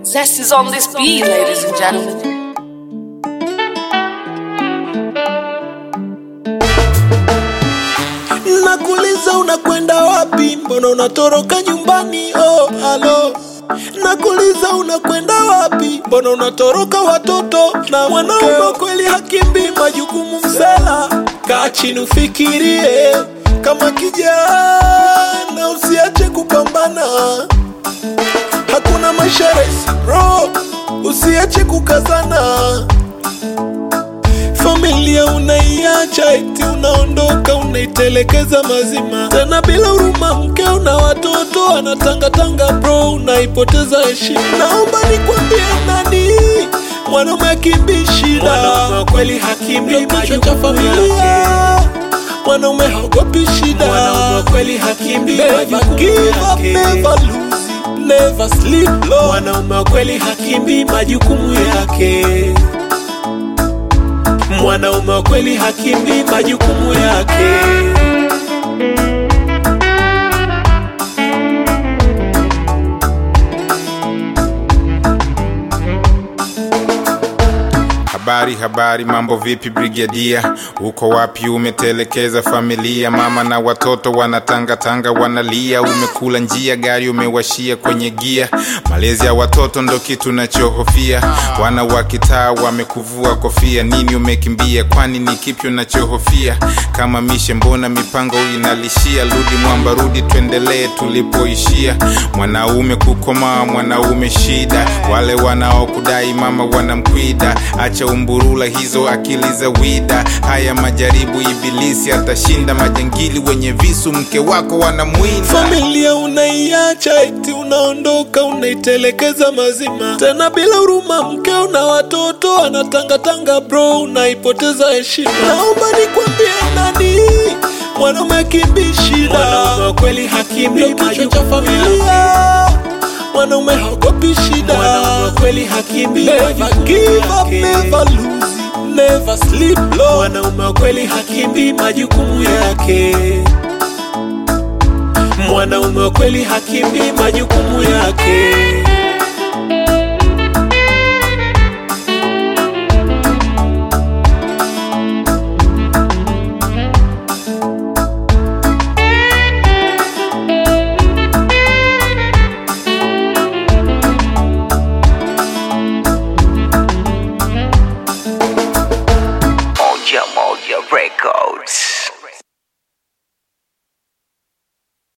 Zest is on this beat, ladies and gentlemen. Nakuuliza unakwenda wapi? Mbona unatoroka nyumbani? Oh, alo. Nakuuliza unakwenda wapi? Mbona unatoroka watoto na mwanaume? Kweli hakimbi majukumu msela. Kaa chini ufikirie kama kijana, usiache kupambana. Hakuna maisha rahisi bro, usiache kukazana. Familia unaiacha eti unaondoka unaitelekeza mazima, tena bila huruma. Mkeo na watoto anatangatanga bro, unaipoteza heshima. Naomba nikwambie nani, mwanaume akimbi shida, Mwanaume kweli hakimbi Ndio kichwa cha majukumu familia. yake. Mwanaume haogopi shida, Mwanaume kweli hakimbi never majukumu give up, yake. never lose, never sleep low. Mwanaume wa kweli hakimbi majukumu yake. Mwanaume wa kweli hakimbi majukumu yake. Habari habari, mambo vipi brigadia? Uko wapi? Umetelekeza familia, mama na watoto wanatangatanga wanalia. Umekula njia, gari umewashia kwenye gia. Malezi ya watoto ndo kitu nachohofia. Wana wa kitaa wamekuvua kofia, nini umekimbia? Kwani ni kipi unachohofia? Kama mishe, mbona mipango inalishia? Rudi mwamba, rudi, tuendelee tulipoishia. Mwanaume kukomaa, mwanaume shida. Wale wanaokudai mama wanamkwida. Acha umburula hizo akili za wida. Haya majaribu, ibilisi atashinda. Majangili wenye visu, mke wako wanamwinda. Familia unaiacha eti unaondoka unaitelekeza mazima, tena bila huruma. Mkeo na watoto anatangatanga bro, unaipoteza heshima. Naomba nikwambie nani, mwanaume akimbi shida, Mwanaume wa kweli hakimbi ndio kichwa cha majukumu yake. familia. Mwanaume haogopi shida, Mwanaume wa kweli hakimbi never majukumu give up, yake. never lose, never sleep low. Mwanaume wa kweli hakimbi majukumu yake. Mwanaume wa kweli hakimbi majukumu yake.